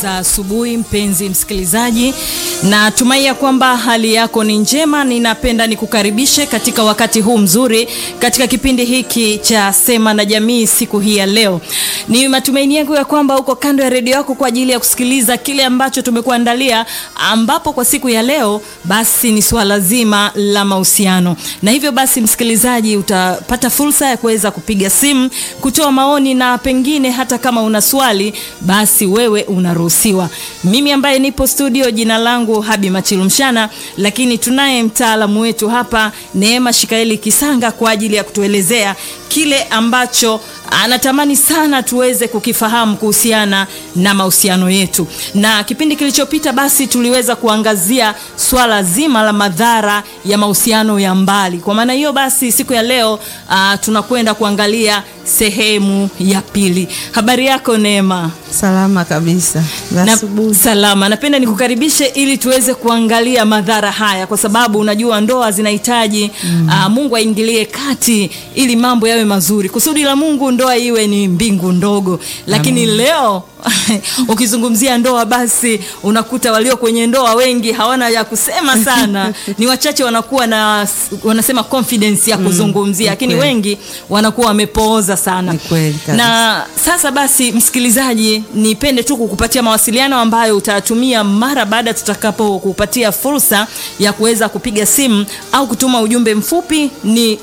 za asubuhi, mpenzi msikilizaji, na tumai kwamba hali yako ni njema. Ninapenda nikukaribishe katika wakati huu mzuri katika kipindi hiki cha Sema na Jamii siku hii ya leo. Ni matumaini yangu ya kwamba uko kando ya redio yako kwa ajili ya kusikiliza kile ambacho tumekuandalia, ambapo kwa siku ya leo basi ni swala zima la mahusiano, na hivyo basi, msikilizaji, utapata fursa ya kuweza kupiga simu kutoa maoni, na pengine hata kama una swali basi wewe unaruhusiwa. Mimi ambaye nipo studio, jina langu Habi Machilumshana, lakini tunaye mtaalamu wetu hapa Neema Shikaeli Kisanga kwa ajili ya kutuelezea kile ambacho anatamani sana tuweze kukifahamu kuhusiana na mahusiano yetu. Na kipindi kilichopita basi tuliweza kuangazia swala zima la madhara ya mahusiano ya mbali. Kwa maana hiyo basi siku ya leo uh, tunakwenda kuangalia sehemu ya pili. Habari yako Neema? Salama kabisa. Na, salama. Napenda nikukaribishe ili tuweze kuangalia madhara haya, kwa sababu unajua ndoa zinahitaji mm. uh, Mungu aingilie kati ili mambo yawe mazuri. Kusudi la Mungu ndoa iwe ni mbingu ndogo, lakini Amen. Leo ukizungumzia ndoa basi unakuta walio kwenye ndoa wengi hawana ya kusema sana ni wachache wanakuwa na wanasema confidence ya kuzungumzia, lakini mm, wengi wanakuwa wamepooza sana. Na sasa basi, msikilizaji, nipende tu kukupatia mawasiliano ambayo utatumia mara baada tutakapo kupatia fursa ya kuweza kupiga simu au kutuma ujumbe mfupi ni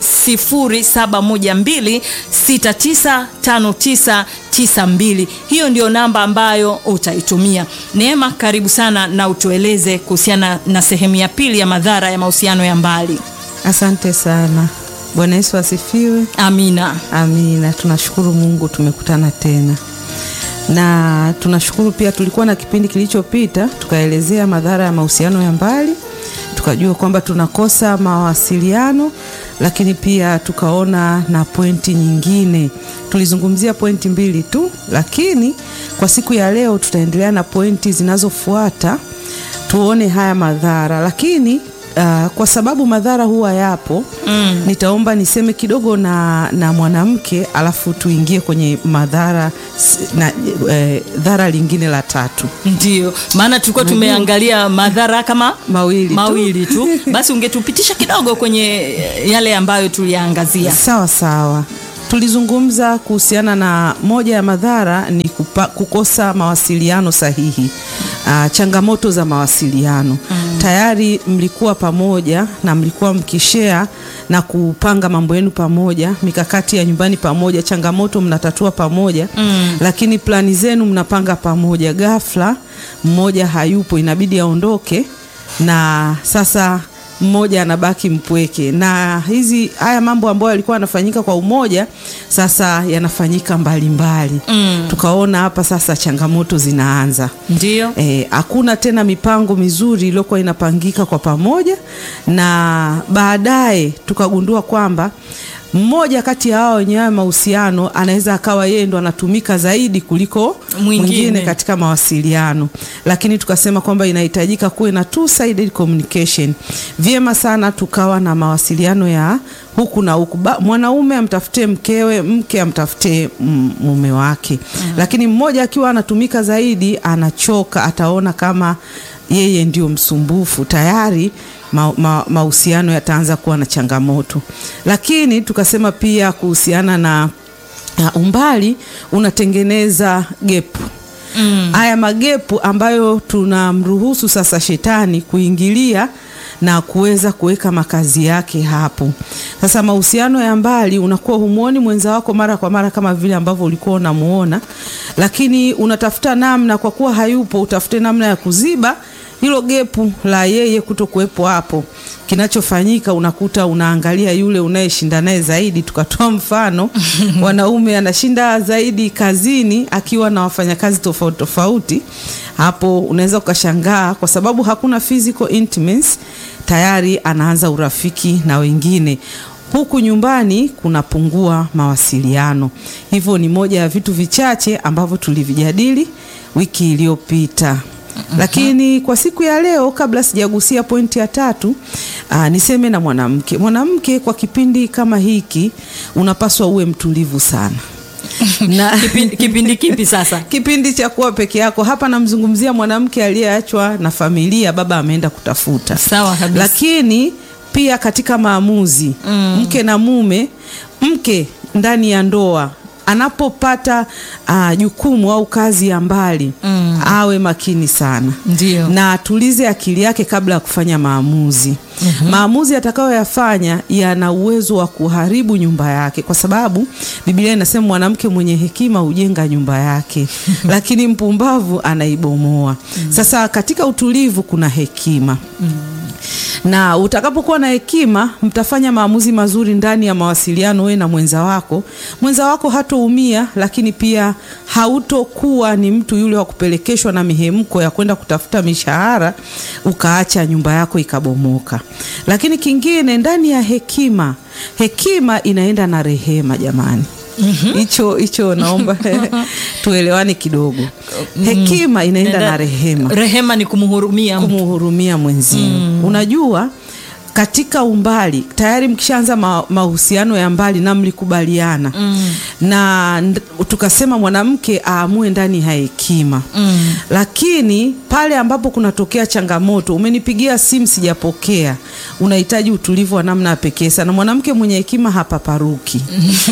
0712695992. Hiyo ndio namba ambayo utaitumia. Neema, karibu sana na utueleze kuhusiana na sehemu ya pili ya madhara ya mahusiano ya mbali. Asante sana. Bwana Yesu asifiwe. Amina. Amina. Tunashukuru Mungu tumekutana tena, na tunashukuru pia, tulikuwa na kipindi kilichopita tukaelezea madhara ya mahusiano ya mbali, tukajua kwamba tunakosa mawasiliano, lakini pia tukaona na pointi nyingine. Tulizungumzia pointi mbili tu, lakini kwa siku ya leo tutaendelea na pointi zinazofuata tuone haya madhara, lakini Uh, kwa sababu madhara huwa yapo mm. Nitaomba niseme kidogo na, na mwanamke alafu tuingie kwenye madhara na eh, dhara lingine la tatu. Ndio maana tulikuwa tumeangalia madhara kama mawili, mawili tu, tu. Basi ungetupitisha kidogo kwenye yale ambayo tuliangazia. Sawa sawa. Tulizungumza kuhusiana na moja ya madhara ni kupa, kukosa mawasiliano sahihi. Uh, changamoto za mawasiliano mm. Tayari mlikuwa pamoja na mlikuwa mkishare na kupanga mambo yenu pamoja, mikakati ya nyumbani pamoja, changamoto mnatatua pamoja mm. Lakini plani zenu mnapanga pamoja, ghafla mmoja hayupo, inabidi aondoke na sasa mmoja anabaki mpweke, na hizi haya mambo ambayo yalikuwa yanafanyika kwa umoja sasa yanafanyika mbalimbali mm. Tukaona hapa sasa changamoto zinaanza, ndio hakuna e, tena mipango mizuri iliyokuwa inapangika kwa pamoja, na baadaye tukagundua kwamba mmoja kati ya hao wenye haya mahusiano anaweza akawa yeye ndo anatumika zaidi kuliko mwingine, mwingine katika mawasiliano, lakini tukasema kwamba inahitajika kuwe na two sided communication. Vyema sana tukawa na mawasiliano ya huku na huku, mwanaume amtafutie mkewe, mke amtafutie mume wake mm. Lakini mmoja akiwa anatumika zaidi anachoka, ataona kama yeye ndio msumbufu tayari mahusiano ma, yataanza kuwa na changamoto. Lakini tukasema pia kuhusiana na uh, umbali unatengeneza gepu haya mm. magepu ambayo tunamruhusu sasa shetani kuingilia na kuweza kuweka makazi yake hapo. Sasa mahusiano ya mbali, unakuwa humuoni mwenza wako mara kwa mara kama vile ambavyo ulikuwa unamuona, lakini unatafuta namna, kwa kuwa hayupo, utafute namna ya kuziba hilo gepu la yeye kuto kuwepo hapo. Kinachofanyika unakuta unaangalia yule unayeshinda naye zaidi. Tukatoa mfano wanaume anashinda zaidi kazini akiwa na wafanyakazi tofauti tofauti. Hapo unaweza ukashangaa, kwa sababu hakuna physical intimacy, tayari anaanza urafiki na wengine huku nyumbani kunapungua mawasiliano. Hivyo ni moja ya vitu vichache ambavyo tulivijadili wiki iliyopita. Lakini kwa siku ya leo, kabla sijagusia pointi ya tatu, aa, niseme na mwanamke. Mwanamke kwa kipindi kama hiki unapaswa uwe mtulivu sana. na kipindi, kipindi kipi sasa kipindi cha kuwa peke yako. Hapa namzungumzia mwanamke aliyeachwa na familia, baba ameenda kutafuta. sawa kabisa Lakini pia katika maamuzi Mm. mke na mume, mke ndani ya ndoa anapopata ah, jukumu au kazi ya mbali Mm. awe makini sana ndio na atulize akili yake kabla ya kufanya maamuzi. Maamuzi atakayoyafanya yana uwezo wa kuharibu nyumba yake, kwa sababu Biblia inasema mwanamke mwenye hekima hujenga nyumba yake, lakini mpumbavu anaibomoa. Sasa katika utulivu kuna hekima na utakapokuwa na hekima mtafanya maamuzi mazuri ndani ya mawasiliano wewe na mwenza wako. Mwenza wako hatoumia, lakini pia hautokuwa ni mtu yule wa kupelekeshwa na mihemko ya kwenda kutafuta mishahara ukaacha nyumba yako ikabomoka. Lakini kingine, ndani ya hekima, hekima inaenda na rehema jamani. Hicho hicho naomba tuelewane kidogo. Hekima inaenda na rehema rehema ni kumhurumia mtu. kumhurumia mwenzio. Unajua, katika umbali tayari mkishaanza ma, mahusiano ya mbali na mlikubaliana na nd- tukasema mwanamke aamue ndani ya hekima Mm. lakini pale ambapo kunatokea changamoto, umenipigia simu sijapokea, unahitaji utulivu wa namna ya pekee sana. Mwanamke mwenye hekima hapaparuki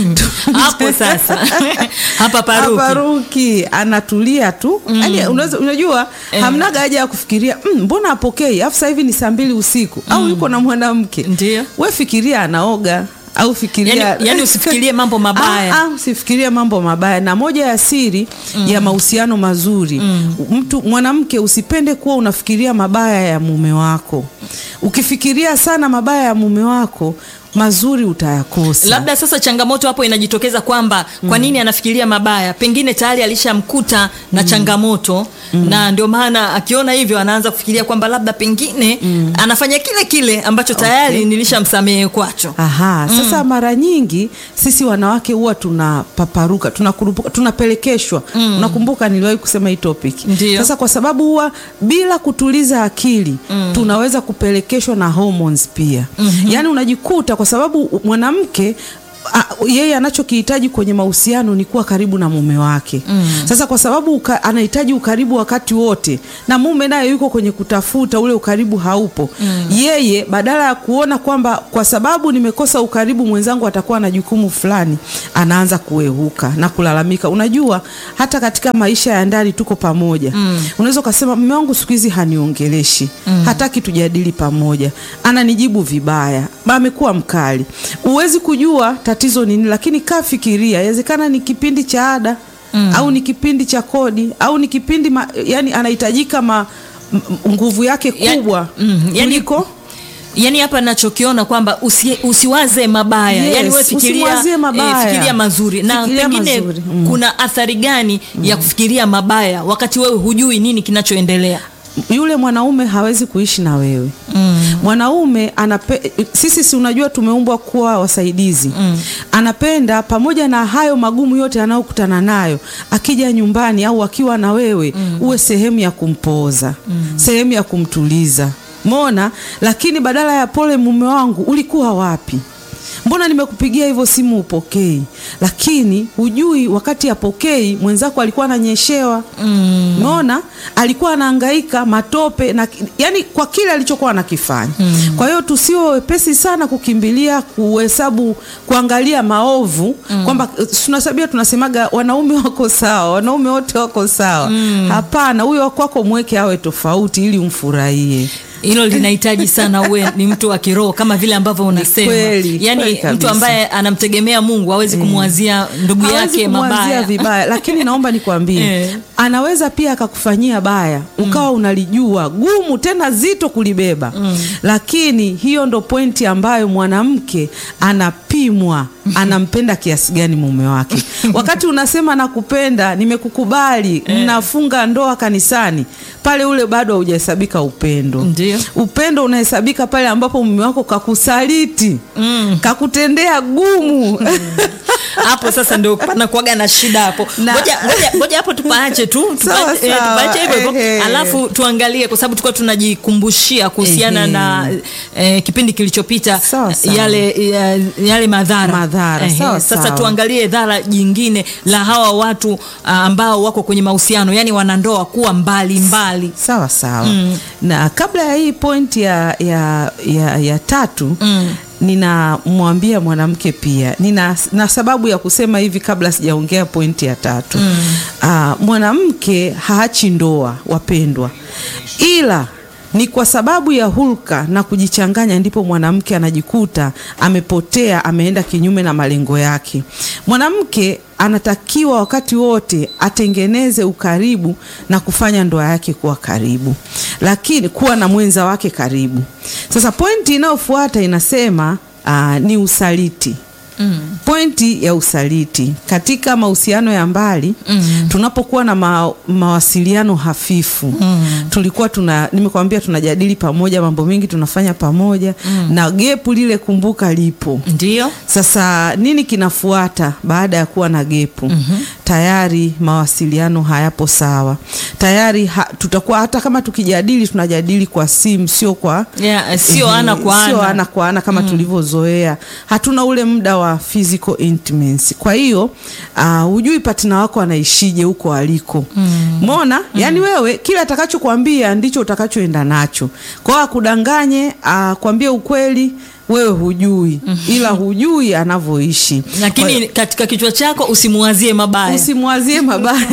hapo sasa hapa paruki haparuki anatulia tu yani, unaweza unajua hamnaga haja ya kufikiria "Mm, mbona apokei afu sasa hivi ni saa mbili usiku au yuko na mwanamke Ndio. we fikiria anaoga au fikiria yani, yani usifikirie mambo mabaya Ah, ah, usifikirie mambo mabaya. Na moja ya siri ya mahusiano mazuri mtu mwanamke, usipende kuwa unafikiria mabaya ya mume wako. Ukifikiria sana mabaya ya mume wako, mazuri utayakosa. labda sasa changamoto hapo inajitokeza kwamba kwa nini anafikiria mabaya pengine tayari alishamkuta na changamoto na ndio maana akiona hivyo anaanza kufikiria kwamba labda pengine anafanya kile kile ambacho tayari nilishamsamehe kwacho Aha, sasa mara nyingi sisi wanawake huwa tunapaparuka, tunakurupuka, tunapelekeshwa. Unakumbuka niliwahi kusema hii topic. Ndio. Sasa kwa sababu huwa bila kutuliza akili tunaweza kupelekeshwa na hormones pia. Yaani unajikuta kwa sababu mwanamke a, yeye anachokihitaji kwenye mahusiano ni kuwa karibu na mume wake. Sasa kwa sababu uka, anahitaji ukaribu wakati wote na mume naye yuko kwenye kutafuta ule ukaribu haupo. Yeye badala ya kuona kwamba kwa sababu nimekosa ukaribu mwenzangu atakuwa na jukumu fulani, anaanza kuehuka na kulalamika. Unajua hata katika maisha ya ndani tuko pamoja. Unaweza ukasema mume wangu siku hizi haniongeleshi, hataki tujadili pamoja, ananijibu vibaya, amekuwa mkali. Huwezi kujua tatizo ni nini, lakini kaa fikiria, inawezekana ni kipindi cha ada au ni kipindi cha kodi au ni kipindi ma, yani anahitajika ma, m- m- nguvu yake Ya- kubwa mm, yani- kuliko yani hapa nachokiona kwamba usi, usiwaze mabaya Yes, yani we fikiria, usimwazie mabaya. fikiria mazuri na Fikiria pengine mazuri, mm. kuna athari gani ya kufikiria mabaya wakati wewe hujui nini kinachoendelea yule mwanaume hawezi kuishi na wewe mwanaume anape, sisi si unajua tumeumbwa kuwa wasaidizi anapenda pamoja na hayo magumu yote anayokutana nayo akija nyumbani au akiwa na wewe uwe sehemu ya kumpoza sehemu ya kumtuliza mona lakini badala ya pole mume wangu ulikuwa wapi mbona nimekupigia hivyo simu upokei lakini hujui wakati apokei mwenzako alikuwa ananyeshewa umeona alikuwa anahangaika matope na yani kwa kile alichokuwa anakifanya kwa hiyo tusiwe wepesi sana kukimbilia kuhesabu kuangalia maovu kwamba eh, tunasabia tunasemaga wanaume wako sawa wanaume wote wako sawa hapana huyo wakwako mweke awe tofauti ili umfurahie hilo linahitaji sana uwe ni mtu wa kiroho kama vile ambavyo unasema kweli, yani kweli mtu kabisa. ambaye anamtegemea mungu hawezi kumwazia ndugu hawezi yake kumwazia mabaya vibaya lakini naomba nikwambie Eh. anaweza pia akakufanyia baya ukawa unalijua gumu tena zito kulibeba lakini hiyo ndo pointi ambayo mwanamke anapimwa anampenda kiasi gani mume wake wakati unasema nakupenda nimekukubali mnafunga ndoa kanisani pale ule bado haujahesabika upendo Ndio. upendo unahesabika pale ambapo mume wako kakusaliti Mm. kakutendea gumu hapo sasa ndio panakuaga na shida hapo Na- ngoja ngoja- ngoja hapo tupaache tu Sawa, tupaache, eh, sawa, tupaache hivyo hivyo ehe. alafu tuangalie kwa sababu tulikuwa tunajikumbushia kuhusiana Ehe. na eh, kipindi kilichopita Sawa, sawa. yale ya, yale madhara Madhara, Ehe, sawa, sasa sawa. tuangalie dhara jingine la hawa watu ah, ambao wako kwenye mahusiano yani wanandoa kuwa mbali mbali sawa sawa na kabla ya hii point ya, ya, ya, ya tatu Mm. ninamwambia mwanamke pia nina na sababu ya kusema hivi kabla sijaongea pointi ya tatu mm. mwanamke haachi ndoa wapendwa ila ni kwa sababu ya hulka na kujichanganya ndipo mwanamke anajikuta amepotea ameenda kinyume na malengo yake mwanamke anatakiwa wakati wote atengeneze ukaribu na kufanya ndoa yake kuwa karibu lakini kuwa na mwenza wake karibu sasa pointi inayofuata inasema aa, ni usaliti mm. pointi ya usaliti katika mahusiano ya mbali Mm. tunapokuwa na ma, mawasiliano hafifu Mm. tulikuwa tuna nimekwambia tunajadili pamoja mambo mengi tunafanya pamoja na gepu lile kumbuka lipo ndio sasa nini kinafuata baada ya kuwa na gepu mm-hmm. tayari mawasiliano hayapo sawa tayari ha, tutakuwa hata kama tukijadili tunajadili kwa simu sio kwa yeah, sio Ehe, ana kwa sio ana ana kwa ana kama tulivyozoea hatuna ule muda wa physical intimacy kwa hiyo uh, hujui patina wako anaishije huko aliko mona yani wewe kile atakachokwambia ndicho utakachoenda nacho kwa hiyo akudanganye akwambie ukweli wewe hujui ila hujui anavyoishi lakini katika kichwa chako usimuwazie mabaya usimwazie mabaya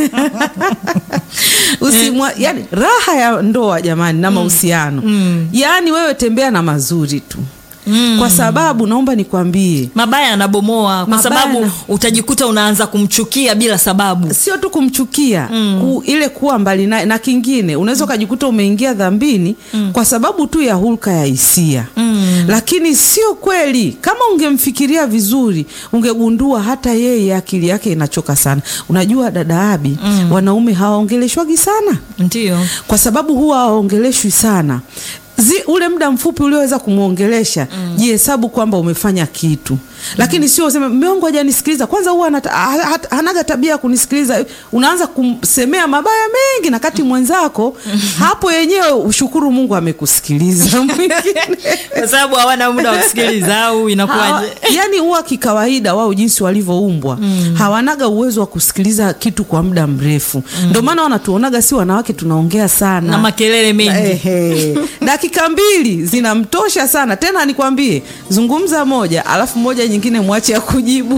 Usimwa, yani raha ya ndoa jamani na mahusiano Mm. yaani wewe tembea na mazuri tu Mm. kwa sababu naomba nikwambie mabaya anabomoa kwa Mabaya sababu na- utajikuta unaanza kumchukia bila sababu sio tu kumchukia ku, ile kuwa mbali naye na kingine unaweza ukajikuta umeingia dhambini kwa sababu tu ya hulka ya hisia Mm. lakini sio kweli kama ungemfikiria vizuri ungegundua hata yeye akili yake inachoka sana unajua dada abi wanaume hawaongeleshwagi sana ndio kwa sababu huwa hawaongeleshwi sana Zi, ule muda mfupi ulioweza kumwongelesha mm. jihesabu kwamba umefanya kitu lakini sio useme mume wangu hajanisikiliza kwanza huwa anata- ha- ha- hanaga tabia ya kunisikiliza unaanza kumsemea mabaya mengi na kati mwenzako hapo yenyewe ushukuru mungu amekusikiliza mwingine kwa sababu hawana muda wa kusikiliza au Hawa, inakuwaje yani huwa kikawaida wao jinsi walivyoumbwa mm. hawanaga uwezo wa kusikiliza kitu kwa muda mrefu mm. ndio maana wanatuonaga si wanawake tunaongea sana na makelele mengi Ehe. dakika mbili zinamtosha sana tena nikwambie zungumza moja alafu moja nyingine mwache ya kujibu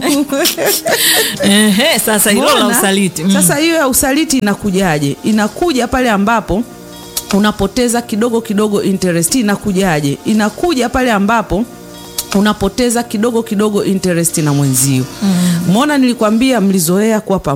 Ehe, sasa hilo la Umeona? usaliti mm. sasa hiyo ya usaliti inakujaje inakuja pale ambapo unapoteza kidogo kidogo interest inakujaje inakuja pale ambapo unapoteza kidogo kidogo interest na mwenzio umeona nilikwambia mlizoea kuwa pamoja